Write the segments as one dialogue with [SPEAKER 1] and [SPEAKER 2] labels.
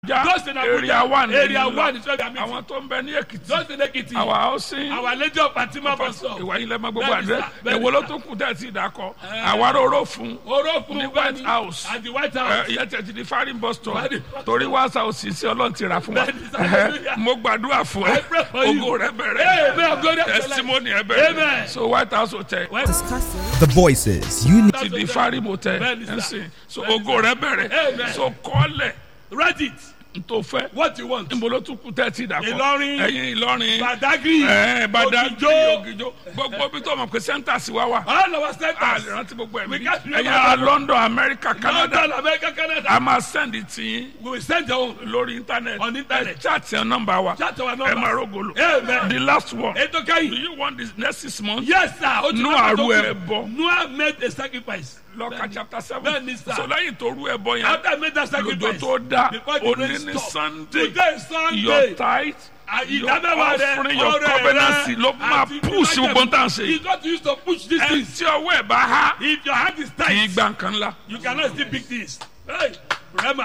[SPEAKER 1] Those in Abuja,
[SPEAKER 2] area one
[SPEAKER 1] area
[SPEAKER 2] nìyí
[SPEAKER 1] one
[SPEAKER 2] lọ.
[SPEAKER 1] is where we are meeting.
[SPEAKER 2] àwọn tó ń bẹ ní èkìtì
[SPEAKER 1] Those in Ekiti,
[SPEAKER 2] our housing
[SPEAKER 1] our lady of Fatima bus stop.
[SPEAKER 2] ìwà ilẹ̀ mọ gbogbo
[SPEAKER 1] Bẹ́ẹ̀ni
[SPEAKER 2] àdé
[SPEAKER 1] sir, bẹ́ẹ̀ni
[SPEAKER 2] èwo ló
[SPEAKER 1] sir.
[SPEAKER 2] tó kù tẹ̀ sí ìdákọ̀ àwa róró fún
[SPEAKER 1] Orofun
[SPEAKER 2] ní White
[SPEAKER 1] Bẹ́ẹ̀ni,
[SPEAKER 2] House.
[SPEAKER 1] At the White
[SPEAKER 2] ẹ,
[SPEAKER 1] House.
[SPEAKER 2] ìyẹn tẹ̀ ti di farin bus stop
[SPEAKER 1] Farin
[SPEAKER 2] torí White House sí ọlọ́run ti ra fún wa
[SPEAKER 1] Bẹ́ẹ̀ni sir,
[SPEAKER 2] Ẹhẹ́,
[SPEAKER 1] hallelujah.
[SPEAKER 2] mo gbàdúrà fún
[SPEAKER 1] I
[SPEAKER 2] ẹ
[SPEAKER 1] pray for you.
[SPEAKER 2] ògo rẹ bẹ̀rẹ̀
[SPEAKER 1] Amen. Glory to the Lord.
[SPEAKER 2] testimony ẹ bẹ̀rẹ̀
[SPEAKER 1] Amen.
[SPEAKER 2] so White House hotel
[SPEAKER 3] The voices you need.
[SPEAKER 2] ti di farin hotel
[SPEAKER 1] Bẹ́ẹ̀ni sir.
[SPEAKER 2] ẹ sìn so
[SPEAKER 1] Bẹ́ẹ̀ni
[SPEAKER 2] ògo
[SPEAKER 1] sir.
[SPEAKER 2] rẹ bẹ̀rẹ̀
[SPEAKER 1] Amen.
[SPEAKER 2] so kọ́lẹ̀
[SPEAKER 1] Write it.
[SPEAKER 2] n tó fẹ́
[SPEAKER 1] What you want.
[SPEAKER 2] níbo ló tún kù tẹ̀ sí ìdákọ̀
[SPEAKER 1] Ìlọrin.
[SPEAKER 2] ẹ̀yin Ìlọrin
[SPEAKER 1] Badagry.
[SPEAKER 2] ẹ Badagry
[SPEAKER 1] Ògìjó.
[SPEAKER 2] Ògìjó gbogbo bí tó mọ̀ pé sẹ́ńtà sí wa wà
[SPEAKER 1] All our
[SPEAKER 2] a
[SPEAKER 1] centers.
[SPEAKER 2] lè rántí gbogbo
[SPEAKER 1] We
[SPEAKER 2] ẹ̀mí
[SPEAKER 1] can't remember
[SPEAKER 2] ẹ̀yin ará
[SPEAKER 1] them.
[SPEAKER 2] London America Canada
[SPEAKER 1] London, America, Canada.
[SPEAKER 2] a máa send it to yín
[SPEAKER 1] We will send your own.
[SPEAKER 2] lórí internet
[SPEAKER 1] On internet.
[SPEAKER 2] ẹ chat yẹn nọ́mbà wa
[SPEAKER 1] Chat our
[SPEAKER 2] ẹ
[SPEAKER 1] number.
[SPEAKER 2] máa rògbòlò
[SPEAKER 1] Amen.
[SPEAKER 2] the last one
[SPEAKER 1] Ètò
[SPEAKER 2] do
[SPEAKER 1] kẹ́yìn.
[SPEAKER 2] you want this next six months
[SPEAKER 1] Yes, sir. Ó ti
[SPEAKER 2] Noah
[SPEAKER 1] lọ́kàn tó
[SPEAKER 2] rú
[SPEAKER 1] kù.
[SPEAKER 2] ẹbọ.
[SPEAKER 1] Noah made a sacrifice.
[SPEAKER 2] lọ́ka chapter seven
[SPEAKER 1] Bẹ́ẹ̀ni, sir.
[SPEAKER 2] so lẹ́yìn tó rú ẹbọ yẹn
[SPEAKER 1] After I made that
[SPEAKER 2] lòdò
[SPEAKER 1] sacrifice.
[SPEAKER 2] tó dá
[SPEAKER 1] Before the rain
[SPEAKER 2] òní ní
[SPEAKER 1] stopped.
[SPEAKER 2] Sunday
[SPEAKER 1] Today is Sunday.
[SPEAKER 2] your tithe
[SPEAKER 1] Ah,
[SPEAKER 2] your
[SPEAKER 1] ìdámẹ́wàá rẹ,
[SPEAKER 2] offering your
[SPEAKER 1] ọrẹ
[SPEAKER 2] covenant
[SPEAKER 1] rẹ,
[SPEAKER 2] ló máa
[SPEAKER 1] àti
[SPEAKER 2] push
[SPEAKER 1] ìdájọ́-
[SPEAKER 2] gbogbo tá à ń ṣe
[SPEAKER 1] You
[SPEAKER 2] yìí
[SPEAKER 1] got to use to push this
[SPEAKER 2] ẹ
[SPEAKER 1] thing.
[SPEAKER 2] tí ọwọ́ ẹ̀ bá há
[SPEAKER 1] If your hand is
[SPEAKER 2] kì í
[SPEAKER 1] tight,
[SPEAKER 2] gba nǹkan ńlá
[SPEAKER 1] you cannot still pick this. Hey, Rema,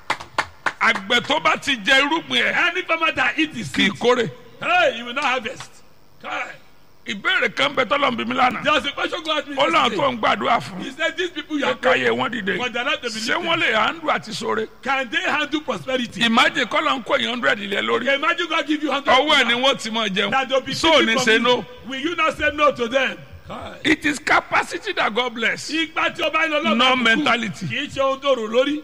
[SPEAKER 2] àgbẹ̀ tó bá ti jẹ irúgbìn ẹ̀
[SPEAKER 1] any farmer that eat his
[SPEAKER 2] kì í
[SPEAKER 1] seed,
[SPEAKER 2] kórè
[SPEAKER 1] hey, you will not harvest. Kai.
[SPEAKER 2] ìbéèrè kan bẹ tọ́lọ́ ń bí mi lánàá
[SPEAKER 1] There was a question God asked me
[SPEAKER 2] ó láwọn tó
[SPEAKER 1] yesterday.
[SPEAKER 2] ń gbàdúrà fún
[SPEAKER 1] He said, these people you
[SPEAKER 2] ẹ
[SPEAKER 1] are praying,
[SPEAKER 2] káyé wọn dìde
[SPEAKER 1] but they are not to
[SPEAKER 2] ṣé
[SPEAKER 1] believe
[SPEAKER 2] wọ́n lè handle àti sóore
[SPEAKER 1] Can they handle prosperity?
[SPEAKER 2] ìmájè kọ́lọ̀ ń kó èèyàn hundred ilẹ̀ lórí
[SPEAKER 1] Okay, imagine God give you hundred.
[SPEAKER 2] ọwọ́ ẹ̀ ni wọ́n ti máa
[SPEAKER 1] that they'll
[SPEAKER 2] jẹun
[SPEAKER 1] be
[SPEAKER 2] so ò ní
[SPEAKER 1] taken
[SPEAKER 2] ṣe
[SPEAKER 1] from
[SPEAKER 2] no
[SPEAKER 1] you. Will you not say no to them? Kai.
[SPEAKER 2] it is capacity that God bless
[SPEAKER 1] Ipa tí o bá ń lọ lọ́wọ́
[SPEAKER 2] no
[SPEAKER 1] àbùkù
[SPEAKER 2] mentality
[SPEAKER 1] kì í ṣe ohun tó rò lórí.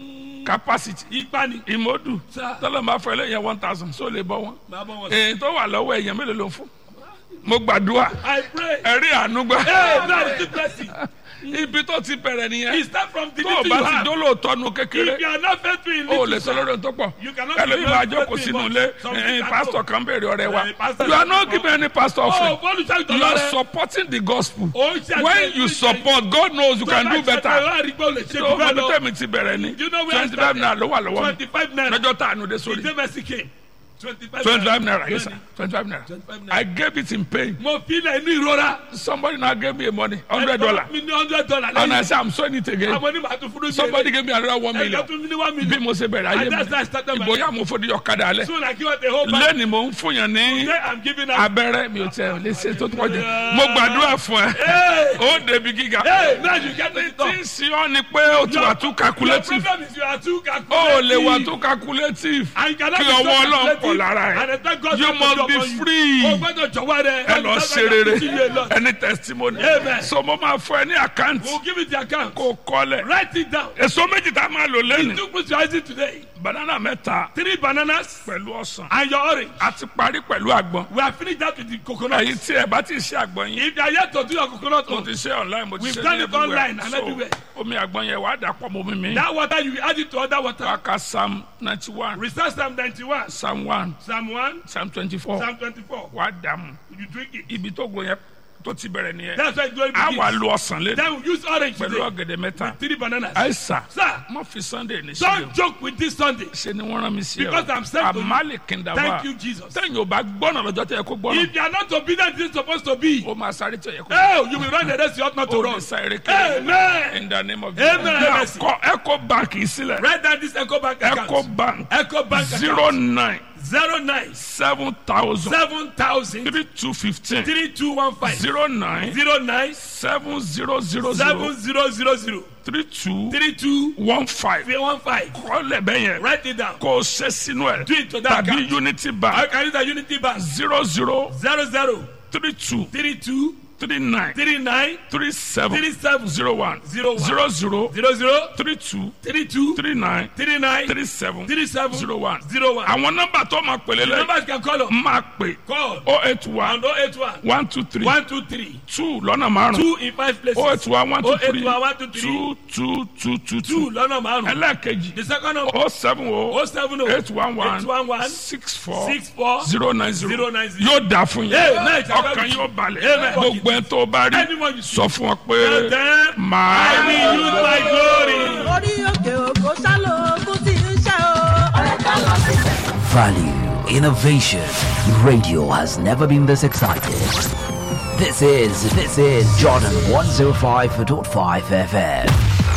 [SPEAKER 2] capacity
[SPEAKER 1] Ipa ni.
[SPEAKER 2] ìmọ̀dù
[SPEAKER 1] Sir.
[SPEAKER 2] tọ́lọ̀ máa fẹ́ lẹ́yìn one thousand so lè bọ́ wọn
[SPEAKER 1] Màá bọ́ wọn sí.
[SPEAKER 2] èyí tó wà lọ́wọ́ èèyàn mélòó ló ń fún mo gbàdúrà
[SPEAKER 1] I pray.
[SPEAKER 2] ẹ̀rí àánú gbà
[SPEAKER 1] Hey, now the blessing.
[SPEAKER 2] ibi tó ti bẹ̀rẹ̀
[SPEAKER 1] He
[SPEAKER 2] nìyẹn
[SPEAKER 1] start from the
[SPEAKER 2] tó o
[SPEAKER 1] little
[SPEAKER 2] bá
[SPEAKER 1] you
[SPEAKER 2] ti
[SPEAKER 1] have.
[SPEAKER 2] dólóòtọ́ nu kékeré
[SPEAKER 1] If you are not faithful in
[SPEAKER 2] o ò lè
[SPEAKER 1] little,
[SPEAKER 2] sọ lórí ohun tó pọ̀
[SPEAKER 1] You cannot
[SPEAKER 2] ẹlòmíì
[SPEAKER 1] be
[SPEAKER 2] máa
[SPEAKER 1] very
[SPEAKER 2] jókòó
[SPEAKER 1] faithful
[SPEAKER 2] sínú
[SPEAKER 1] in
[SPEAKER 2] ilé
[SPEAKER 1] what- something
[SPEAKER 2] ẹ̀yin
[SPEAKER 1] that
[SPEAKER 2] pásítọ̀
[SPEAKER 1] go.
[SPEAKER 2] kan béèrè ọ̀rẹ́ wa
[SPEAKER 1] Eh, pastor
[SPEAKER 2] you are
[SPEAKER 1] that
[SPEAKER 2] not
[SPEAKER 1] go.
[SPEAKER 2] giving any pastor
[SPEAKER 1] Oh,
[SPEAKER 2] offering
[SPEAKER 1] bọ́ọ̀lù ṣáà
[SPEAKER 2] you are
[SPEAKER 1] ìtọ́lá rẹ̀.
[SPEAKER 2] supporting the gospel
[SPEAKER 1] Ó ń ṣe
[SPEAKER 2] when
[SPEAKER 1] àṣeyọrí
[SPEAKER 2] you
[SPEAKER 1] ìṣe-
[SPEAKER 2] support God knows you can do better
[SPEAKER 1] Do
[SPEAKER 2] tó o mọ bí tẹ̀mí ti bẹ̀rẹ̀ ni
[SPEAKER 1] you know where I
[SPEAKER 2] twenty five
[SPEAKER 1] started?
[SPEAKER 2] naira ló wà lọ́wọ́ mi
[SPEAKER 1] Twenty-five naira.
[SPEAKER 2] lọ́jọ́ tá a nu dé sórí
[SPEAKER 1] Ìdè Mercy came. Twenty-five
[SPEAKER 2] twenty five naira yes sir twenty five naira
[SPEAKER 1] 25 naira.
[SPEAKER 2] I gave it in pain
[SPEAKER 1] Mo fi ilẹ̀ inú ìrora.
[SPEAKER 2] somebody now gave me a money hundred dollar
[SPEAKER 1] Mi ní hundred dollar
[SPEAKER 2] and I
[SPEAKER 1] lẹ́yìn.
[SPEAKER 2] say I'm sowing it again
[SPEAKER 1] Àwọn onímọ̀ àti fúnú
[SPEAKER 2] somebody gave me another one
[SPEAKER 1] Ẹ̀ka
[SPEAKER 2] million
[SPEAKER 1] tún mi ní one
[SPEAKER 2] bí
[SPEAKER 1] million.
[SPEAKER 2] mo ṣe bẹ̀rẹ̀ ayé
[SPEAKER 1] And that's how I started
[SPEAKER 2] mi
[SPEAKER 1] my
[SPEAKER 2] ìbòyá mo fòdì ọ̀kadà alẹ́
[SPEAKER 1] Soon I give out the whole bag.
[SPEAKER 2] lẹ́ni mo ń fún yàn ní
[SPEAKER 1] Today I'm giving out.
[SPEAKER 2] abẹ́rẹ́ mi ò tẹ̀ lè ṣe tó tó jẹ mo gbàdúrà fún ẹ
[SPEAKER 1] Hey!
[SPEAKER 2] ó débi gíga
[SPEAKER 1] Hey, now you get it
[SPEAKER 2] tí
[SPEAKER 1] done.
[SPEAKER 2] ń sin ọ́ ni pé ó ti wà too
[SPEAKER 1] Your
[SPEAKER 2] calculative
[SPEAKER 1] problem is you are too calculative.
[SPEAKER 2] ó lè wà too calculative
[SPEAKER 1] And you cannot
[SPEAKER 2] kí
[SPEAKER 1] be so
[SPEAKER 2] ọwọ́ ọlọ́run
[SPEAKER 1] calculative.
[SPEAKER 2] pọ̀ lára
[SPEAKER 1] And
[SPEAKER 2] ẹ̀
[SPEAKER 1] expect God
[SPEAKER 2] you
[SPEAKER 1] to
[SPEAKER 2] must
[SPEAKER 1] do
[SPEAKER 2] be
[SPEAKER 1] upon you.
[SPEAKER 2] free
[SPEAKER 1] O gbọ́dọ̀ jọ̀wọ́ rẹ̀.
[SPEAKER 2] ẹ lọ ṣe rere
[SPEAKER 1] We'll
[SPEAKER 2] ẹni testimony
[SPEAKER 1] Amen.
[SPEAKER 2] so mo máa fún ẹ ní àkáǹtì
[SPEAKER 1] give it the account.
[SPEAKER 2] kó kọ́lẹ̀
[SPEAKER 1] Write it down.
[SPEAKER 2] èso méjì tá a máa lò lẹ́nu
[SPEAKER 1] Two fruits you are eating today.
[SPEAKER 2] banana mẹ́ta
[SPEAKER 1] Three bananas
[SPEAKER 2] pẹ̀lú ọsàn
[SPEAKER 1] and your orange.
[SPEAKER 2] a ti parí pẹ̀lú àgbọn
[SPEAKER 1] We have finished that with the coconut.
[SPEAKER 2] ẹ̀yin tí ẹ bá ti ṣe àgbọn yín
[SPEAKER 1] If you are yet to do your coconut,
[SPEAKER 2] mo
[SPEAKER 1] oil,
[SPEAKER 2] ti ṣe online mo ti
[SPEAKER 1] We've
[SPEAKER 2] ṣe
[SPEAKER 1] done
[SPEAKER 2] ní
[SPEAKER 1] it online and
[SPEAKER 2] so
[SPEAKER 1] everywhere.
[SPEAKER 2] omi àgbọn yẹn wàá dà pọ̀ mọ́ mi mi
[SPEAKER 1] that water you add it to other water.
[SPEAKER 2] wàá ka psalm ninety one
[SPEAKER 1] Recite Psalm 91,
[SPEAKER 2] psalm one
[SPEAKER 1] Psalm 1,
[SPEAKER 2] psalm twenty four
[SPEAKER 1] Psalm 24.
[SPEAKER 2] wàá dà mu
[SPEAKER 1] You drink it.
[SPEAKER 2] ibi tó gbọ́ yẹn tó ti bẹ̀rẹ̀ nìyẹn
[SPEAKER 1] That's why glory
[SPEAKER 2] a wà
[SPEAKER 1] begins.
[SPEAKER 2] lo ọsàn lé
[SPEAKER 1] Then we use orange
[SPEAKER 2] pẹ̀lú
[SPEAKER 1] today.
[SPEAKER 2] ọ̀gẹ̀dẹ̀ mẹ́ta
[SPEAKER 1] Three bananas.
[SPEAKER 2] àìsà
[SPEAKER 1] Sir,
[SPEAKER 2] má fi sunday ní sílẹ̀
[SPEAKER 1] don't joke with this Sunday.
[SPEAKER 2] ṣe ni wọ́n rán mi sí ẹ
[SPEAKER 1] Because I'm sent to you.
[SPEAKER 2] àmàlì kìndà wà
[SPEAKER 1] Thank you, Jesus.
[SPEAKER 2] tẹ̀yìn ò bá gbọ́nà lọ́jọ́ tẹ̀ kó gbọ́nà
[SPEAKER 1] If you are not obedient, this is supposed to be.
[SPEAKER 2] ó máa sáré tẹ̀ yẹ kó
[SPEAKER 1] Oh, you will run the race you ought not to
[SPEAKER 2] ó
[SPEAKER 1] run.
[SPEAKER 2] ní sáré kéré
[SPEAKER 1] Amen.
[SPEAKER 2] in the name of
[SPEAKER 1] Amen.
[SPEAKER 2] Now, kọ eco bank yìí sílẹ̀
[SPEAKER 1] Write down this Echo Bank account.
[SPEAKER 2] eco bank
[SPEAKER 1] Echo Bank
[SPEAKER 2] zero
[SPEAKER 1] account.
[SPEAKER 2] nine
[SPEAKER 1] Zero nine
[SPEAKER 2] seven thousand
[SPEAKER 1] seven thousand
[SPEAKER 2] three two fifteen
[SPEAKER 1] three two one five
[SPEAKER 2] zero nine
[SPEAKER 1] zero nine
[SPEAKER 2] seven zero zero
[SPEAKER 1] seven
[SPEAKER 2] zero
[SPEAKER 1] zero zero zero
[SPEAKER 2] three two
[SPEAKER 1] three two
[SPEAKER 2] one five
[SPEAKER 1] one five.
[SPEAKER 2] kọ́lẹ̀ bẹ́ẹ̀ yẹn
[SPEAKER 1] Write it down.
[SPEAKER 2] kò ṣe sínú ẹ̀
[SPEAKER 1] Do it to that
[SPEAKER 2] tàbí
[SPEAKER 1] account.
[SPEAKER 2] unity
[SPEAKER 1] I
[SPEAKER 2] bank
[SPEAKER 1] can use the Unity Bank.
[SPEAKER 2] zero zero
[SPEAKER 1] Zero zero
[SPEAKER 2] three two
[SPEAKER 1] three two
[SPEAKER 2] three nine
[SPEAKER 1] three nine
[SPEAKER 2] three seven
[SPEAKER 1] three seven
[SPEAKER 2] zero one
[SPEAKER 1] Zero one.
[SPEAKER 2] zero zero
[SPEAKER 1] zero zero
[SPEAKER 2] three two
[SPEAKER 1] three two
[SPEAKER 2] three nine
[SPEAKER 1] three nine
[SPEAKER 2] three seven
[SPEAKER 1] three seven
[SPEAKER 2] zero one.
[SPEAKER 1] zero one.
[SPEAKER 2] àwọn nọ́mbà tó máa pèlè
[SPEAKER 1] The
[SPEAKER 2] lẹ
[SPEAKER 1] numbers you can call on.
[SPEAKER 2] máa pè
[SPEAKER 1] Call
[SPEAKER 2] oh eight one
[SPEAKER 1] on 081
[SPEAKER 2] one two three
[SPEAKER 1] 123
[SPEAKER 2] two lọ́nà márùn
[SPEAKER 1] two in five places.
[SPEAKER 2] oh eight one one two three
[SPEAKER 1] 081 123
[SPEAKER 2] two two two two
[SPEAKER 1] two
[SPEAKER 2] two
[SPEAKER 1] lọ́nà márùn-ún.
[SPEAKER 2] ẹlẹ́ẹ̀kejì
[SPEAKER 1] The second number
[SPEAKER 2] oh seven oh
[SPEAKER 1] 070
[SPEAKER 2] eight one one
[SPEAKER 1] 811
[SPEAKER 2] six four
[SPEAKER 1] 64
[SPEAKER 2] zero nine zero
[SPEAKER 1] 090.
[SPEAKER 2] yóò dà fún yín
[SPEAKER 1] Amen.
[SPEAKER 2] ọkàn yóò balẹ̀
[SPEAKER 1] Amen.
[SPEAKER 2] gbogbo ẹ̀ tó bá rí
[SPEAKER 1] Anyone you see.
[SPEAKER 2] sọ fún ọ pé
[SPEAKER 1] Tell them, I
[SPEAKER 2] màá
[SPEAKER 1] will use my glory.
[SPEAKER 4] orí òkè òkò sálò ogún tí ń ṣe o. ọ̀rẹ́ ká lọ síbẹ̀.
[SPEAKER 5] Value, innovation. Radio has never been this excited. This is this is Jordan 105.5 FM.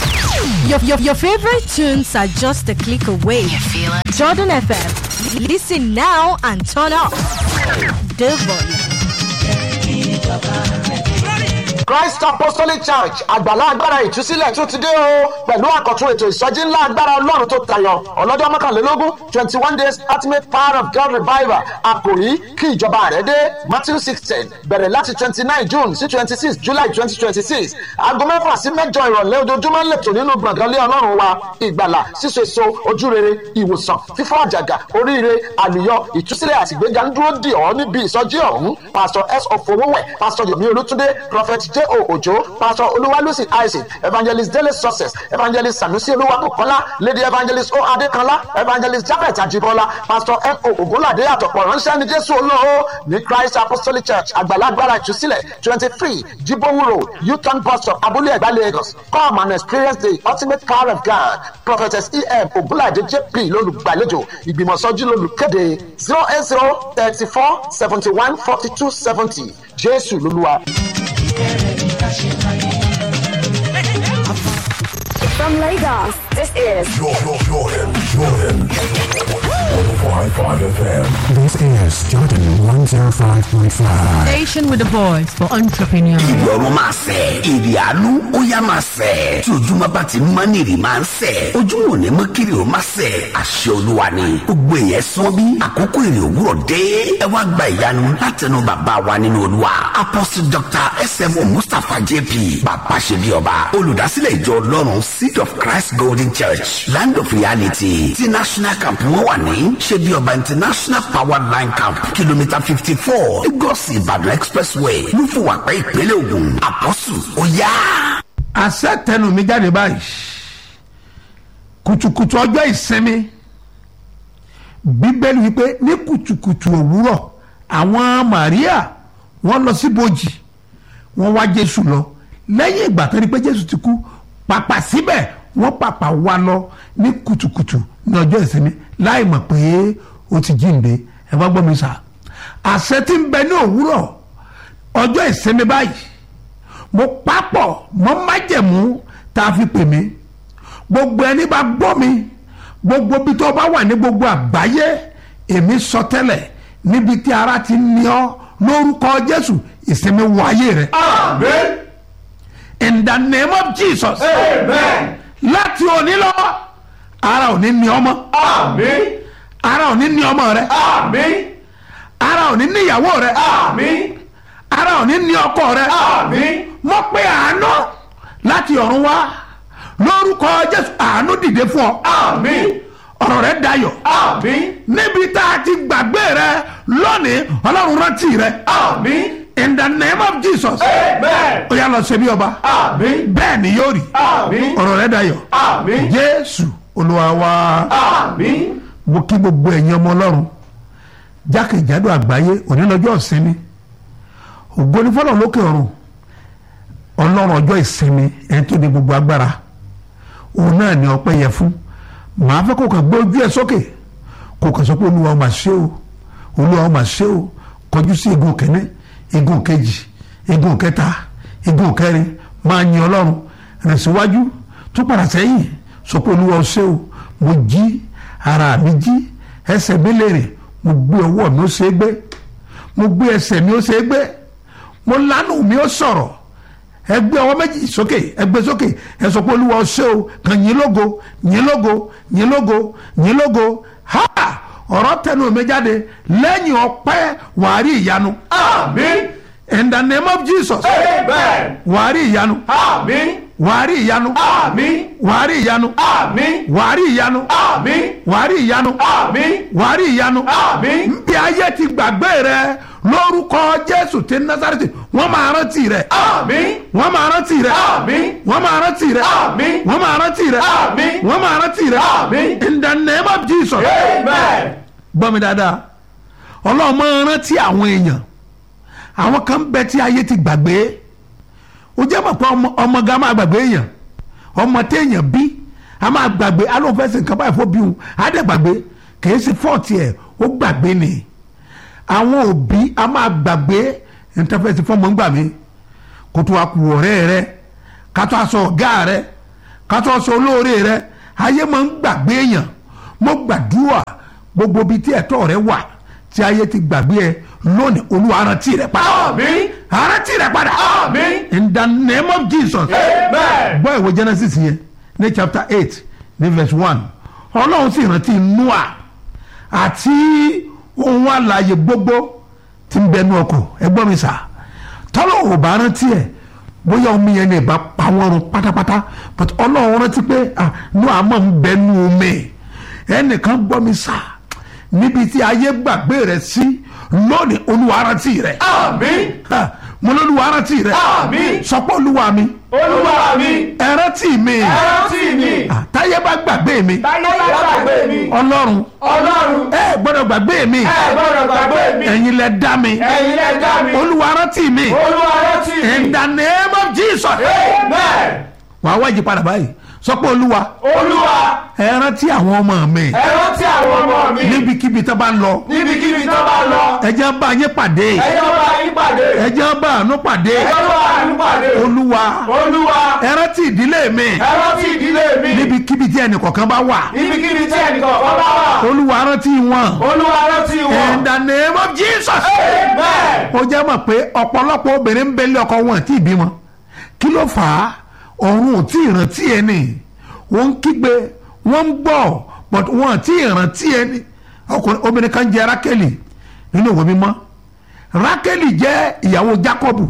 [SPEAKER 4] Your, your, your favorite tunes are just a click away.
[SPEAKER 6] You feel it?
[SPEAKER 4] Jordan FM. Listen now and turn up the volume.
[SPEAKER 7] Christ Apostolic Church àgbàlá agbára ìtúsílẹ̀ tún ti dé o pẹ̀lú àkọ́tún ètò ìsọjí ńlá agbára ọlọ́run tó tayọ ọlọ́jọ́ mọ́kànlélógún twenty one days ultimate power of God revival àkòrí kí ìjọba rẹ̀ dé Matthew sixteen bẹ̀rẹ̀ láti twenty nine June sí twenty six July twenty twenty six aago mẹ́fà sí mẹ́jọ ìrọ̀lẹ́ ojoojúmọ́ ń lẹ̀tọ̀ nínú gbọ̀ngàn lé ọlọ́run wa ìgbàlà síso èso ojúrere ìwòsàn fífọ́ àjàgà oríire àlùyọ ìtúsílẹ̀ àti ìgbéga ń dúró dì ọ́ níbi ìsọjí ọ̀hún pastor s ofowówẹ̀ pastor yomi olútúndé prophet j o ojo pastor olúwalúsì isaac evangelist dele success evangelist sanusi olúwakọ̀kọ́lá lady evangelist o adékanlá evangelist japhet ajibola pastor m o ògúnládé àtọ̀pọ̀ ránṣẹ́ ní jésù olóo ní christ apostolic church àgbàlagbára ìtúsílẹ̀ twenty three jibowu road uton bus stop abúlé ẹ̀gbá lagos come and experience the ultimate power of god prophetess em ògúnládé jp lólùgbàlejò ìgbìmọ̀sọ́jú lólùkéde zero eight zero thirty four seventy one forty two seventy jésù lolúwa.
[SPEAKER 8] From Lagos, this is
[SPEAKER 9] Jordan, Jordan, Jordan. 105.5 FM.
[SPEAKER 10] This is Jordan 105.5.
[SPEAKER 11] Station with the voice for entrepreneurs.
[SPEAKER 5] ìrọ̀rùn máa sẹ̀ èrè àánú ó yá máa sẹ̀ tí ojúmọ́ bá ti mọ́ ní èrè máa ń sẹ̀ ojúmọ́ ò ní mọ́ kiri ó máa sẹ̀ àṣẹ olúwa ni gbogbo èèyàn sán bí àkókò èrè òwúrọ̀ dé ẹ wá gba ìyanu látẹnu bàbá wa nínú olúwa apostle dr smo mustapha jp bàbá ṣe bí ọba olùdásílẹ̀ ìjọ ọlọ́run seed of christ golden church land of reality ti national camp wọn wà ní ṣe bí ọba international power line camp kìlómítà fifty four lagos ìbàdàn expressway lúfùwàpẹ́ ìpínlẹ̀ ògùn àpọ́sù ó yá.
[SPEAKER 2] àṣẹ tẹnu mi jáde báyìí kùtùkùtù ọjọ́ ìsinmi bíbélì wípé ní kùtùkùtù òwúrọ̀ àwọn Màríà wọ́n lọ sí bòjì wọ́n wá Jésù lọ lẹ́yìn ìgbà tó rí pé Jésù ti kú pàpà síbẹ̀ wọ́n pàpà wá lọ ní kùtùkùtù ní ọjọ́ ìsinmi láì mọ̀ pé ó ti jíǹde ẹ wá gbọ́ mi sà àṣẹ tí ń bẹ ní òwúrọ̀ ọjọ́ ìsinmi báyìí mo papọ̀ mọ́ májẹ̀mú tá a fi pè mí gbogbo ẹni bá gbọ́ mi gbogbo bí tó bá wà ní gbogbo àgbáyé èmi sọ tẹ́lẹ̀ níbi tí ara ti ní ọ lórúkọ Jésù ìsinmi wáyé rẹ.
[SPEAKER 1] Amen.
[SPEAKER 2] in the name of Jesus.
[SPEAKER 1] Amen.
[SPEAKER 2] láti òní lọ ara ò ní ní ọmọ
[SPEAKER 1] Amen.
[SPEAKER 2] ara ò ní ní ọmọ rẹ
[SPEAKER 1] Amen.
[SPEAKER 2] ara ò ní ní ìyàwó rẹ
[SPEAKER 1] Amen.
[SPEAKER 2] ara ò ní ní ọkọ rẹ
[SPEAKER 1] Amen.
[SPEAKER 2] mo pe àánú láti ọ̀run wá lórúkọ Jésù àánú dìde fún ọ
[SPEAKER 1] Amen.
[SPEAKER 2] ọ̀rọ̀ rẹ dayọ̀
[SPEAKER 1] Amen.
[SPEAKER 2] níbi tá a ti gbàgbé rẹ lónìí ọlọ́run rántí rẹ
[SPEAKER 1] Amen.
[SPEAKER 2] in the name of Jesus
[SPEAKER 1] Amen.
[SPEAKER 2] ó yá lọ ṣe bí ọba
[SPEAKER 1] Amen.
[SPEAKER 2] bẹ́ẹ̀ ni yóò rí
[SPEAKER 1] Amen.
[SPEAKER 2] ọ̀rọ̀ rẹ dayọ̀
[SPEAKER 1] Amen.
[SPEAKER 2] Jésù Olúwa wa
[SPEAKER 1] Amen.
[SPEAKER 2] mo kí gbogbo ẹ̀yin ọmọ ọlọ́run jákèjádò àgbáyé òní lọ́jọ́ ìsinmi ògo ni fọlọ́run lókè ọ̀run ọlọ́run ọjọ́ ìsinmi ẹni tó ní gbogbo agbára òun náà ni ọpẹ́ yẹ fún màá fẹ́ kó kàn gbé ojú ẹ sókè kó kàn sọ pé olúwa ó mà ṣe o olúwa ó mà ṣe o kọjú sí igun kẹ́ní igun kejì igun kẹta igun kẹrin máa yin ọlọ́run rìn síwájú tó padà sẹ́yìn sọ pé olúwa ó ṣe o mo jí ara mi jí ẹsẹ̀ mi lè rìn mo gbé ọwọ́ mi ó ṣe é gbé mo gbé ẹsẹ̀ mi ó ṣe é gbé mo lánàá mi ó sọ̀rọ̀ ẹ gbé ọwọ́ méjì sókè ẹ gbé sókè ẹ sọ pé olúwa ó ṣe o kàn yín lógo yín lógo yín lógo yín lógo ha ọ̀rọ̀ tẹnu mi jáde lẹ́yìn ọpẹ́ wàá rí ìyanu
[SPEAKER 1] Amen.
[SPEAKER 2] in the name of Jesus
[SPEAKER 1] Amen.
[SPEAKER 2] wàá rí ìyanu
[SPEAKER 1] Amen.
[SPEAKER 2] wàá rí ìyanu
[SPEAKER 1] Amen.
[SPEAKER 2] wàá rí ìyanu
[SPEAKER 1] Amen.
[SPEAKER 2] wàá rí ìyanu
[SPEAKER 1] Amen.
[SPEAKER 2] wàá rí ìyanu
[SPEAKER 1] Amen.
[SPEAKER 2] wàá rí ìyanu
[SPEAKER 1] Amen.
[SPEAKER 2] bí ayé ti gbàgbé rẹ lórúkọ Jésù ti Násárẹ́tì wọ́n máa rántí rẹ
[SPEAKER 1] Amen.
[SPEAKER 2] wọ́n máa rántí rẹ
[SPEAKER 1] Amen.
[SPEAKER 2] wọ́n máa rántí rẹ
[SPEAKER 1] Amen.
[SPEAKER 2] wọ́n máa rántí rẹ
[SPEAKER 1] Amen.
[SPEAKER 2] wọ́n máa rántí rẹ
[SPEAKER 1] Amen.
[SPEAKER 2] in the name of Jesus
[SPEAKER 1] Amen.
[SPEAKER 2] gbọ́ mi dáadáa ọlọ́run máa rántí àwọn èèyàn àwọn kan bẹ tí ayé ti gbàgbé ó jẹ́ mọ̀ pé ọmọ ọmọ ga máa gbàgbé èèyàn ọmọ téèyàn bí a máa gbàgbé alóòfẹsẹ̀ nǹkan báyìí fún bí wọn á dẹ̀ gbàgbé kìí ṣe fọ́ọ̀tì ẹ̀ ó gbàgbé ni àwọn òbí a máa gbàgbé ìtẹ́fẹ́sì fọ́ọ̀mù ń gbà mí kó tó a kù ọ̀rẹ́ rẹ ká tó a sọ ọ̀gá rẹ kátó sọ olóore rẹ ayé máa ń gbàgbé èèyàn mo gbàdúrà gbogbo ibi tí ẹ̀tọ́ rẹ wà tí ayé ti gbàgbé ẹ lónìí olúwa rántí rẹ padà
[SPEAKER 1] Àmín.
[SPEAKER 2] rántí rẹ padà
[SPEAKER 1] Àmín.
[SPEAKER 2] in the name of jesus
[SPEAKER 1] Amen.
[SPEAKER 2] gbọ́ ìwé genesis yẹn ní chapter eight ní verse one ọlọ́run sì rántí noah àti ohun àlàyé gbogbo tí ń bẹnu ọkọ̀ ẹgbọ́n mi sà tọ́lọ̀ ò bá rántí ẹ̀ bóyá omi yẹn lè bá pa wọ́n run pátápátá but ọlọ́run rántí pé ah noah máa ń bẹnu omi ẹnìkan gbọ́ mi sà níbi tí ayé gbàgbé rẹ̀ sí lónìí olúwa rántí rẹ̀
[SPEAKER 1] Àmín.
[SPEAKER 2] Ha, mo lóluwa rántí rẹ̀
[SPEAKER 1] Àmín.
[SPEAKER 2] sọpọ́ olúwa mi
[SPEAKER 1] Olúwa mi.
[SPEAKER 2] ẹ rántí mi
[SPEAKER 1] Ẹ rántí mi.
[SPEAKER 2] Ah, táyé bá gbàgbé mi
[SPEAKER 1] Táyé bá gbàgbé mi.
[SPEAKER 2] ọlọ́run
[SPEAKER 1] Ọlọ́run.
[SPEAKER 2] ẹ gbọ́dọ̀ gbàgbé mi
[SPEAKER 1] Ẹ gbọ́dọ̀ gbàgbé mi.
[SPEAKER 2] ẹ̀yin lẹ dá mi
[SPEAKER 1] Ẹ̀yin lẹ dá mi.
[SPEAKER 2] olúwa rántí mi
[SPEAKER 1] Olúwa rántí mi.
[SPEAKER 2] in the name of jesus
[SPEAKER 1] Amen.
[SPEAKER 2] wàá wájú padà báyìí sọpọ́ olúwa
[SPEAKER 1] Olúwa.
[SPEAKER 2] ẹ rántí àwọn ọmọ mi
[SPEAKER 1] Ẹ rántí àwọn ọmọ mi.
[SPEAKER 2] níbikíbi tó bá ń lọ
[SPEAKER 1] Níbikíbi tó bá lọ.
[SPEAKER 2] ẹ jẹ́ bá yín pàdé
[SPEAKER 1] Ẹjọ́ bá yín pàdé.
[SPEAKER 2] ẹ jẹ́ bá àánú pàdé
[SPEAKER 1] Ẹjọ́ bá yín pàdé.
[SPEAKER 2] olúwa
[SPEAKER 1] Olúwa.
[SPEAKER 2] ẹ rántí ìdílé mi
[SPEAKER 1] Ẹ rántí ìdílé mi.
[SPEAKER 2] níbikíbi tí ẹnì kọ̀ọ̀kan bá wà
[SPEAKER 1] Níbikíbi tí ẹnìkan kan bá wà.
[SPEAKER 2] olúwa rántí wọn
[SPEAKER 1] Olúwa rántí
[SPEAKER 2] in
[SPEAKER 1] wọn.
[SPEAKER 2] the name of jesus.
[SPEAKER 1] Amen.
[SPEAKER 2] ó jẹ́ mọ̀ pé ọ̀pọ̀lọpọ̀ obìnrin ń bẹ́lẹ̀ ọkọ wọn tí ì bímọ kí ló fà á ọ̀run ò tí ì rántí ẹni wọ́n ń kígbe wọ́n ń gbọ́ but wọ́n ò tí ì rántí ẹni ọkùnrin obìnrin kan jẹ́ rákẹ́lì nínú ìwé mímọ́ rákẹ́lì jẹ́ ìyàwó jákọ́bù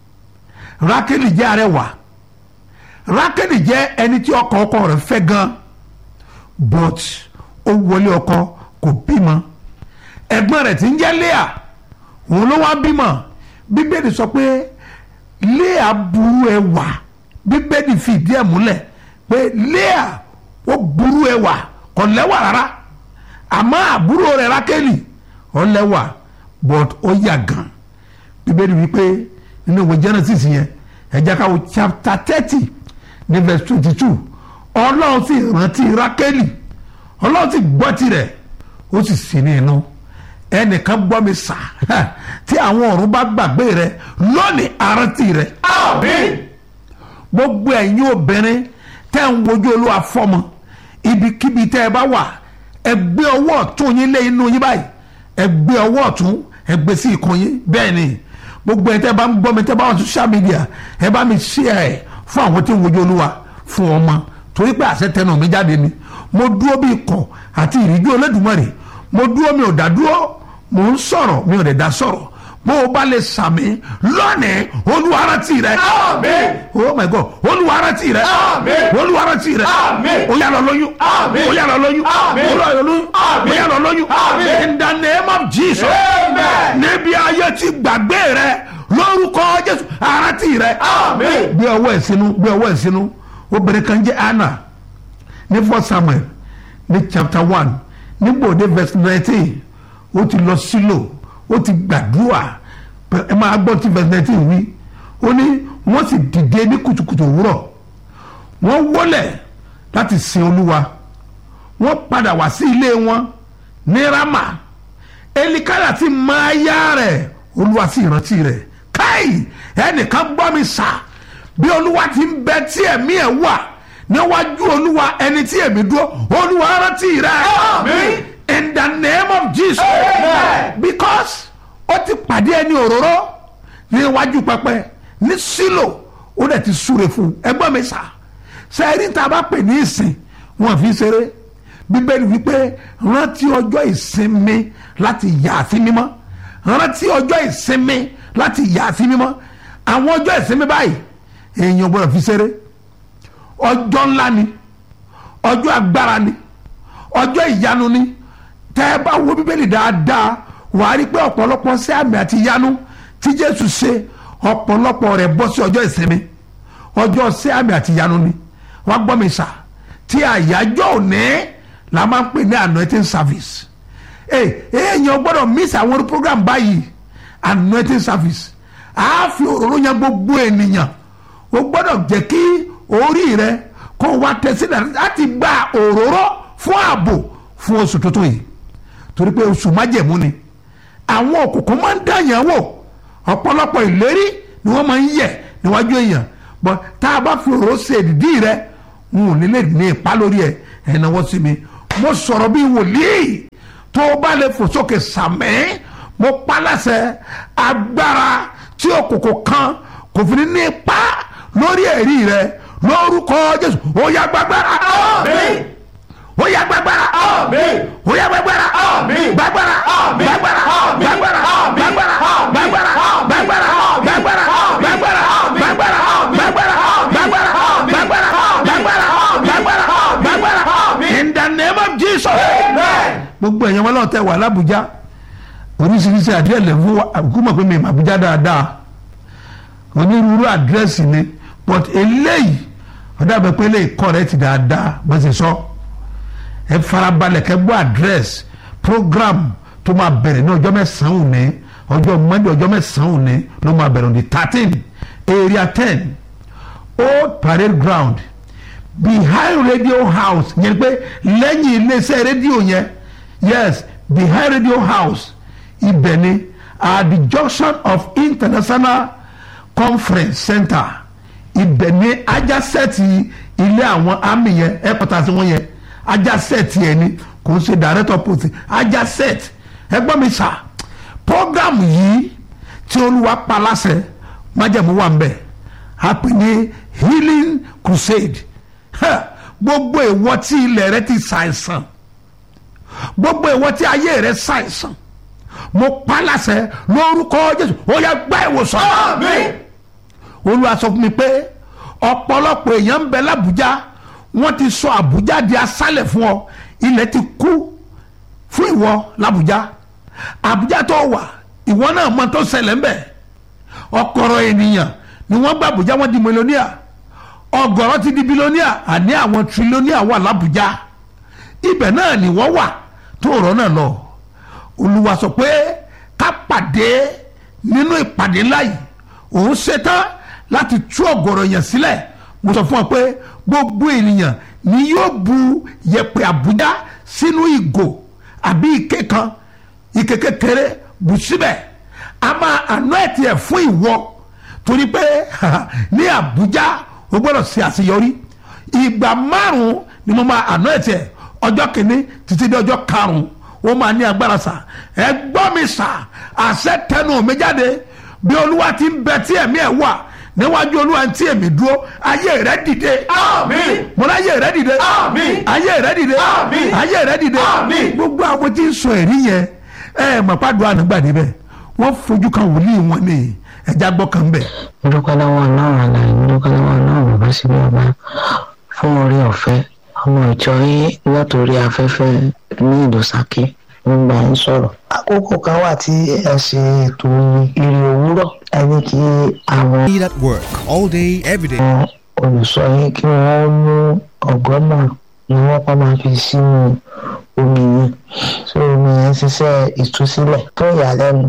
[SPEAKER 2] rákẹ́lì jẹ́ arẹwà rákẹ́lì jẹ́ ẹni tí ọkọ ọkọ rẹ̀ fẹ́ gan but ó wọlé ọkọ kò bímọ ẹ̀gbọ́n rẹ̀ tí ń jẹ́ léà òun ló wá bímọ bíbélì sọ pé léà burú ẹwà bíbélì fìdí ẹ̀ múlẹ̀ pé léà ó burú ẹwà kò lẹ́wà rárá àmọ́ àbúrò rẹ̀ rákẹ́lì ó lẹ́wà but ó yà gan bíbélì wípé nínú ìwé genesis yẹn ẹ jẹ́ ká wo chapter thirty ní verse twenty two ọlọ́run sì rántí rákẹ́lì ọlọ́run sì gbọ́ tirẹ̀ ó sì sí ní inú ẹnìkan gbọ́ mi sà tí àwọn ọ̀run bá gbàgbé rẹ lónìí àrántí rẹ
[SPEAKER 1] Àmín.
[SPEAKER 2] gbogbo ẹ̀yin obìnrin tẹ́ ń wojú olúwa fọ́mọ ibikíbi tẹ́ ẹ bá wà ẹ gbé ọwọ́ ọ̀tún yín lé inú yín báyìí ẹ gbé ọwọ́ ọ̀tún ẹ gbé sí ikùn yín bẹ́ẹ̀ ni gbogbo ẹ̀ tẹ́ bá ń gbọ́ mi tẹ́ bá wà social media ẹ bá mi share ẹ̀ fún àwọn tí ń wojú olúwa fún ọmọ torí pé àṣẹ tẹnu mi jáde ni mo dúró bí ikọ̀ àti ìríjú olódùmarè mo dúró mi ò dá dúró mo ń sọ̀rọ̀ mi ò dẹ̀ dá sọ̀rọ̀ bó o bá lè sàmì lónìí olúwa rántí rẹ
[SPEAKER 1] Àmín.
[SPEAKER 2] oh my god olúwa rántí rẹ
[SPEAKER 1] Àmín.
[SPEAKER 2] olúwa rántí rẹ
[SPEAKER 1] Àmín.
[SPEAKER 2] ó yá lọ lóyún
[SPEAKER 1] Àmín.
[SPEAKER 2] ó yá lọ lóyún
[SPEAKER 1] Àmín.
[SPEAKER 2] ó yá lọ lóyún
[SPEAKER 1] Àmín.
[SPEAKER 2] ó yá lọ lóyún
[SPEAKER 1] Àmín.
[SPEAKER 2] in the name of jesus
[SPEAKER 1] Amen.
[SPEAKER 2] níbi ayé ti gbàgbé rẹ lórúkọ jésù rántí rẹ
[SPEAKER 1] Àmín.
[SPEAKER 2] gbé ọwọ́ ẹ̀ sínú gbé ọwọ́ ẹ̀ sínú obìnrin kan jẹ́ anna ní fọ́ samuel ní chapter one nígbòde verse nineteen ó ti lọ sílò ó ti gbàdúrà pẹ- ẹ máa gbọ́ tí verse nineteen wí ó ní wọ́n sì dìde ní kùtùkùtù òwúrọ̀ wọ́n wọlé láti sin olúwa wọ́n padà wá sí ilé wọn ní rama elikaya ti máa yá rẹ̀ olúwa sì rántí rẹ̀ káì ẹnìkan gbọ́ mi sà bí olúwa ti ń bẹ tí ẹ̀mí ẹ̀ wà níwájú olúwa ẹni tí ẹ̀mí dúró olúwa rántí rẹ̀
[SPEAKER 1] Àmín.
[SPEAKER 2] in the name of jesus
[SPEAKER 1] Amen.
[SPEAKER 2] because ó ti pàdé ẹni òróró níwájú pẹpẹ ní sílò ó dẹ̀ ti súre fún un ẹgbọ́n mi sà sẹ́ẹ̀rí tá a bá pè ní ìsìn wọn fi ṣeré bíbélì wípé rántí ọjọ́ ìsinmi láti yà á sí mímọ́ rántí ọjọ́ ìsinmi láti yà á sí mímọ́ àwọn ọjọ́ ìsinmi báyìí èèyàn gbọ́dọ̀ fi ṣeré ọjọ́ ńlá ni ọjọ́ agbára ni ọjọ́ ìyanu ni tẹ́ ẹ bá wo bíbélì dáadáa wà á rí pé ọ̀pọ̀lọpọ̀ sí àmì àti ìyanu tí jésù ṣe ọ̀pọ̀lọpọ̀ rẹ̀ bọ́ sí ọjọ́ ìsinmi ọjọ́ sí àmì àti ìyanu ni wá gbọ́ mi sà tí àyájọ́ òní la máa ń pè ní anointing service ee èèyàn gbọ́dọ̀ miss àwọn orí program báyìí anointing service a fi òróró yan gbogbo ènìyàn o gbọ́dọ̀ jẹ́ kí orí rẹ kó wá tẹ̀sílẹ̀ láti gba òróró fún ààbò fún oṣù tuntun yìí torí pé oṣù májẹ̀mú ni àwọn òkùnkùn máa ń dàyàn wò ọ̀pọ̀lọpọ̀ ìlérí ni wọ́n máa ń yẹ̀ níwájú èèyàn bọ́ tá a bá fi òróró ṣe ìdí rẹ n ò ní lè ní ipa lórí ẹ̀ ẹ̀ náwó sí mi mo sọ̀rọ̀ bí wòlíì tó o bá lè fò sókè sàmẹ́ mo paláṣẹ agbára tí òkòkò kan kò fi ní ní ipa lórí ẹ̀rí rẹ lórúkọ jésù ó yá gbàgbára
[SPEAKER 1] Àmín.
[SPEAKER 2] ó yá gbàgbára
[SPEAKER 1] Àmín.
[SPEAKER 2] ó yá gbàgbára
[SPEAKER 1] Àmín.
[SPEAKER 2] gbàgbára
[SPEAKER 1] Àmín.
[SPEAKER 2] gbàgbára
[SPEAKER 1] Àmín.
[SPEAKER 2] gbàgbára
[SPEAKER 1] Àmín.
[SPEAKER 2] gbàgbára
[SPEAKER 1] Àmín.
[SPEAKER 2] gbàgbára
[SPEAKER 1] Àmín.
[SPEAKER 2] gbàgbára
[SPEAKER 1] Àmín.
[SPEAKER 2] gbàgbára
[SPEAKER 1] Àmín.
[SPEAKER 2] gbàgbára
[SPEAKER 1] Àmín.
[SPEAKER 2] gbàgbára
[SPEAKER 1] Àmín.
[SPEAKER 2] gbàgbára
[SPEAKER 1] Àmín.
[SPEAKER 2] gbàgbára
[SPEAKER 1] Àmín.
[SPEAKER 2] gbàgbára
[SPEAKER 1] Àmín.
[SPEAKER 2] gbàgbára
[SPEAKER 1] Àmín.
[SPEAKER 2] gbàgbára
[SPEAKER 1] Àmín.
[SPEAKER 2] gbàgbára
[SPEAKER 1] Àmín.
[SPEAKER 2] in the name of jesus
[SPEAKER 1] Amen.
[SPEAKER 2] gbogbo ẹ̀yàn wọn lọ́wọ́ tẹ wà lábújá oríṣiríṣi àdírẹ́sì fún àkúmọ̀ pé mi mà Àbújá dáadáa onírúurú àdírẹ́sì ni but eléyìí ọ̀dà bẹ pé eléyìí correct dáadáa bó ṣe sọ ẹ farabalẹ̀ kẹ́ gbọ́ àdírẹ́sì program tó máa bẹ̀rẹ̀ ní ọjọ́ mẹ́sàn-án òní ọjọ́ Monday ọjọ́ mẹ́sàn-án òní ló máa bẹ̀rẹ̀ on the thirteen area ten old parade ground behind radio house yẹn pé lẹ́yìn iléeṣẹ́ rédíò yẹn yes behind radio house ibẹ̀ ni at the junction of international conference center ibẹ̀ ni ajásẹ́ẹ̀tì ilé àwọn army yẹn headquarters wọn yẹn ajásẹ́ẹ̀tì yẹn ni kò ń ṣe director post ajásẹ́ẹ̀tì ẹgbọ́n mi sà program yìí tí olúwa pa láṣẹ májẹ̀mú wà ń bẹ̀ a pè ní healing crusade Ha! gbogbo ìwọ tí ilẹ̀ rẹ ti ṣàìsàn gbogbo ìwọ tí ayé rẹ ṣàìsàn mo pa láṣẹ lórúkọ jésù ó yá gba ìwòsàn
[SPEAKER 1] Àmín.
[SPEAKER 2] olúwa sọ fún mi pé ọ̀pọ̀lọpọ̀ èèyàn ń bẹ lábújá wọ́n ti sọ àbújá di aṣálẹ̀ fún ọ ilẹ̀ ti kú fún ìwọ lábújá àbújá tó wà ìwọ náà mọ tó ṣẹlẹ̀ ń bẹ̀ ọ̀kọ̀rọ̀ ènìyàn ni wọ́n gba àbújá wọ́n di mílíọ̀nìà ọ̀gọ̀rọ̀ ti di bílíọ̀nìà àní àwọn tírílíọ̀nìà wà lábújá ibẹ̀ náà ni wọ́n wà tó rọ́ náà lọ olúwa sọ pé ká pàdé nínú ìpàdé ńlá yìí òun ṣetán láti tú ọ̀gọ̀rọ̀ yẹn sílẹ̀ mo sọ fún ọ pé gbogbo ènìyàn ni yóò bu yẹ̀pẹ̀ àbújá sínú ìgò àbí ike kan ike kékeré bù síbẹ̀ a máa àná ẹ̀ tiẹ̀ fún ìwọ torí pé ní àbújá o gbọ́dọ̀ ṣe àṣeyọrí ìgbà márùn-ún ni mo máa àná ẹ̀ tiẹ̀ ọjọ́ kìíní títí dé ọjọ́ karùn-ún ó máa ní agbára sà ẹ gbọ́ mi sà àṣẹ tẹnu mi jáde bí olúwa ti ń bẹ tí ẹ̀mí ẹ̀ wà níwájú olúwa tí èmi dúró ayé rẹ dìde.
[SPEAKER 1] Àmín.
[SPEAKER 2] mo ní ayé rẹ dìde.
[SPEAKER 1] Àmín.
[SPEAKER 2] ayé rẹ dìde.
[SPEAKER 1] Àmín.
[SPEAKER 2] ayé rẹ dìde.
[SPEAKER 1] Àmín.
[SPEAKER 2] gbogbo àwọn tí ń sọ ẹ̀rí yẹn ẹ mọ̀ pàdé ànágbà níbẹ̀ wọ́n fojú kan wòlíì wọn ní ẹja gbọ́ kan bẹ̀.
[SPEAKER 6] mo dúpẹ́ lọ́wọ́ ọlọ́run àlàyé mo dúpẹ́ lọ́wọ́ ọlọ́run bàbá síbí ọba fún orí ọ̀fẹ́ ọmọ ìjọ yín látòrí afẹ́fẹ́ ní ìlú Ṣakí ń gbà ń sọ̀rọ̀. àkókò kan wà tí ẹ ṣe ètò ìrì òwúrọ̀ ẹni kí àwọn
[SPEAKER 3] Need at work all day, every day.
[SPEAKER 6] olùsọ yín kí wọ́n mú ọ̀gọ́mà ni wọ́n pa máa fi sínú omi yẹn so omi yẹn ṣiṣẹ́ ìtúsílẹ̀ tó ìyàlẹ́nu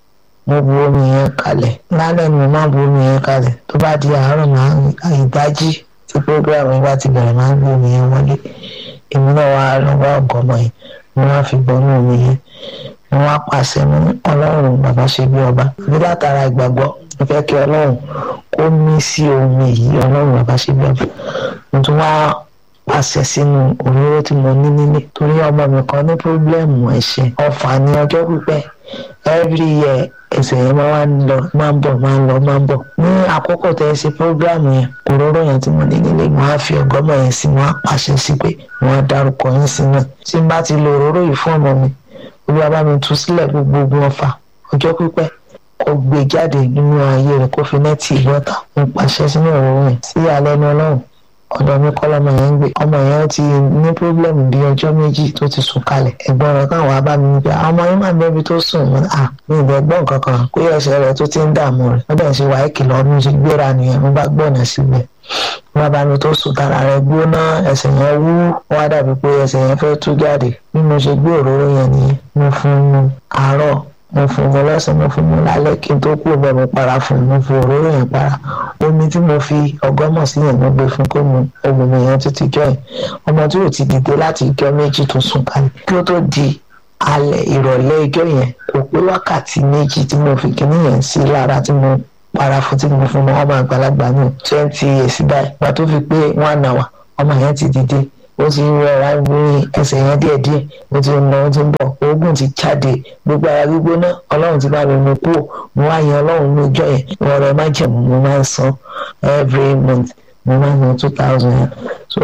[SPEAKER 6] mo bu omi yẹn kalẹ̀ lálẹ́ ni mo máa bu omi yẹn kalẹ̀ tó bá di àárọ̀ máa ń ìdájí tí program yẹn bá ti bẹ̀rẹ̀ máa ń gbé omi yẹn wọlé èmi náà wá lọ́wọ́ ọ̀gọ́mọ yẹn mo wá fi bọ́nú omi yẹn mo wá pàṣẹ mú ọlọ́run bàbá ṣe bí ọba bí látara ìgbàgbọ́ mo fẹ́ kí ọlọ́run kó mí sí omi yìí ọlọ́run bàbá ṣe bí ọba mo tún wá pàṣẹ sínú òróró tí mo ní nílé torí ọmọ mi kan ní pírọ́blẹ́mù ẹ̀ṣẹ̀ ọ̀fà ní ọjọ́ pípẹ́ every year ẹsẹ̀ yẹn máa wá ń lọ máa ń bọ̀ máa ń lọ máa ń bọ̀ ní àkókò tẹ́ ẹ ṣe pírọ́blẹ́mù yẹn òróró yẹn tí mo ní nílé mo á fi ọgọ́mọ yẹn sí mo á pàṣẹ sí pé mo á dárúkọ yín sí náà tí n bá ti lo òróró yìí fún ọmọ mi olúwa bá mi tú sílẹ̀ gbogbo ọfà ọjọ́ pípẹ́ kó gbé jáde nínú ayé rẹ̀ kó fi nẹ́ẹ̀tì ìwọ́ta mo pàṣẹ sínú òróró yẹn sí alẹ́ ní ọlọ́run ọ̀dọ̀ mi kọ́ lọ́mọ yẹn ń gbé ọmọ yẹn ti ní pírọ́blẹ́mù bíi ọjọ́ méjì tó ti sùn kalẹ̀ ẹ̀gbọ́n rẹ̀ káwọn wá bá mi ní pé àwọn ọmọ yẹn máa bẹ́bi tó sùn wọn à mi ì bẹ́ gbọ́n kankan pé ẹsẹ̀ rẹ̀ tó ti ń dààmú rẹ̀ wọ́n dẹ̀ ń ṣe wáyé kìlọ̀ ọdún ṣe gbéra nìyẹn mo bá gbọ́nà síbẹ̀ wọ́n bá mi tó sùn tara rẹ̀ gbóná ẹsẹ̀ yẹn wú wọ́n á dàbí pé ẹsẹ̀ yẹn fẹ́ tú jáde bí mo ṣe gbé òróró yẹn nìyẹn mo fún un àárọ̀ mo fún un lọ́sàn mo fún un lálẹ́ kí n tó kú bẹ́ẹ̀ mo para fún un mo fi òróró yẹn para omi tí mo fi ọgọ́mọ̀ sí yẹn mo gbé fún kó mu omi yẹn tó ti jọ yẹn ọmọ tí ò ti dìde láti ijọ́ méjì tó sùn kalẹ̀ kí ó tó di alẹ́ ìrọ̀lẹ́ ijọ́ yẹn kò pé wákàtí méjì tí mo fi kíní yẹn sí lára tí mo para fún tí mo fún ọmọ àgbàlagbà ní twenty years báyìí gbà tó fi pé one hour ọmọ yẹn ti dìde ó ti rọra ní ẹsẹ̀ yẹn díẹ̀díẹ̀ ó ti ń lọ ó ti ń bọ̀ oògùn ti jáde gbogbo ara gbígbóná ọlọ́run ti bá mi mú kúrò mo wá yan ọlọ́run ní ọjọ́ yẹn wọn rẹ má jẹ̀mú mo máa ń san every month mo máa ń san two thousand yẹn so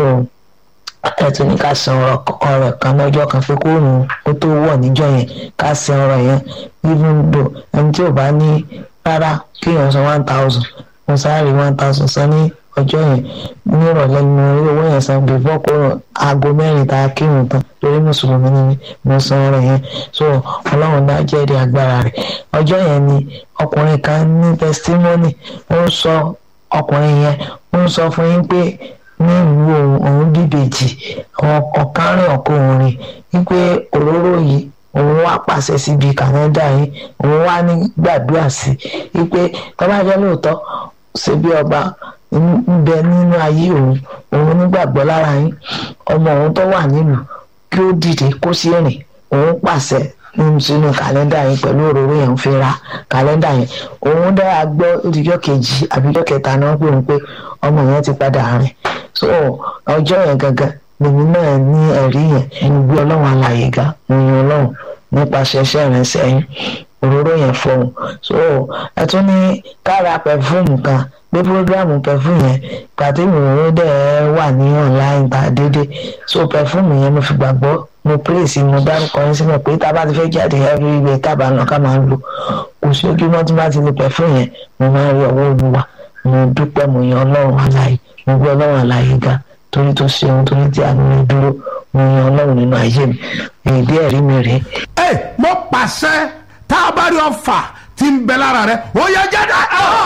[SPEAKER 6] ẹ tún ní ká san ọ̀rọ̀ kan lọ́jọ́ kan pé kó òun ó tó wọ̀ níjọ́ yẹn ká san ọ̀rọ̀ yẹn even though ẹni tí ò bá ní rárá kéèyàn san one thousand mo sáré one thousand san ní ọjọ́ yẹn ní ìrọ̀lẹ́ ni mo rí owó yẹn san before kó aago mẹ́rin tá a kírun tán torí mùsùlùmí ni mí mo san ọ̀rọ̀ yẹn so ọlọ́run dá jẹ́rìí agbára rẹ̀ ọjọ́ yẹn ni ọkùnrin kan ní testimony ó ń sọ ọkùnrin yẹn ó ń sọ fún yín pé ní ìlú òun òun bíbèjì ọ̀kan rìn ọ̀kan òun rìn wípé òróró yìí òun wá pàṣẹ síbi kànáńdà yìí òun wá ní gbàdúrà sí i wípé tọ́ba jẹ́ lóòótọ́ ṣe bí ọba ń bẹ nínú ayé òun òun nígbàgbọ́ lára yín ọmọ òun tó wà nílùú kí ó dìde kó sí rìn òun pàṣẹ sínú kàlẹ́ndà yẹn pẹ̀lú òróró yẹn ń fi ra kàlẹ́ndà yẹn òun dára gbọ́ òdìjọ́ kejì àbíjọ́ kẹta náà pé òun pé ọmọ yẹn ti padà rìn so ọjọ́ yẹn gangan lèmi náà ní ẹ̀rí yẹn mo gbé ọlọ́run alàyè ga mo yan ọlọ́run nípasẹ̀ iṣẹ́ rẹ̀ sẹ́yìn òróró yẹn fọhùn so ẹ tún ní kára pẹfúmù kan pé programu pẹfúmù yẹn pàtó ìròyìn dẹ̀ wà ní online ta dédé so pẹfúmù yẹn mo fi gbàgbọ́ mo pèsè mo dárúkọ yín sílẹ̀ pé tá a bá ti fẹ́ jáde everywhere tábà náà ká máa ń lò kò sí ojúmọ́ tí bá ti lè pẹfúmù yẹn mo máa ń rí ọwọ́ olúwa mo dúpẹ́ mo yan ọlọ́run alàyè mo gbé ọlọ́run alàyè ga torí tó ṣe ohun torí tí àánú mi dúró mo yan ọlọ́run nínú ayé mi èdè ẹ̀rí mi rèé.
[SPEAKER 2] ẹ mo pàṣẹ tá a bá rí ọfà tí ń bẹ lára rẹ ó yẹ jáde.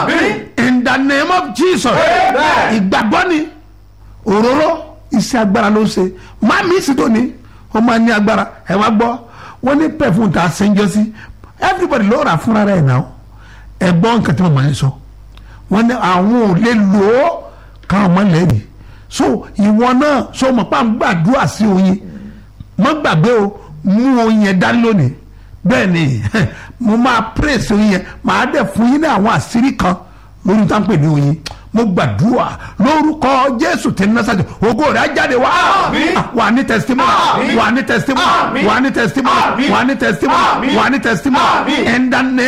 [SPEAKER 2] in the name of jesus. ìgbàgbọ́ ni òróró iṣẹ́ agbára ló ń ṣe má mi sì tó ni ó máa ní agbára ẹ wá gbọ́ wọ́n ní pẹ̀fún tá a ṣe ń jọ sí everybody ló rà fúnra rẹ̀ náà ẹ gbọ́ nǹkan tí mo máa ń sọ wọ́n ní àwọn ò lè lò ó káwọn máa lẹ́rìí so ìwọ náà so mọ̀ pa ń gbàdúrà sí oyin má gbàgbé o mú oyin yẹn dání lónìí bẹ́ẹ̀ ni mo máa praise oyin yẹn màá dẹ̀ fún yín ní àwọn àṣírí kan lórí tá à ń pè ní oyin mo gbàdúrà lórúkọ jésù tẹ násàjọ ògo rẹ̀ á jáde wá wà ní testimony wà ní testimony wà ní testimony wà ní testimony wà ní testimony in the name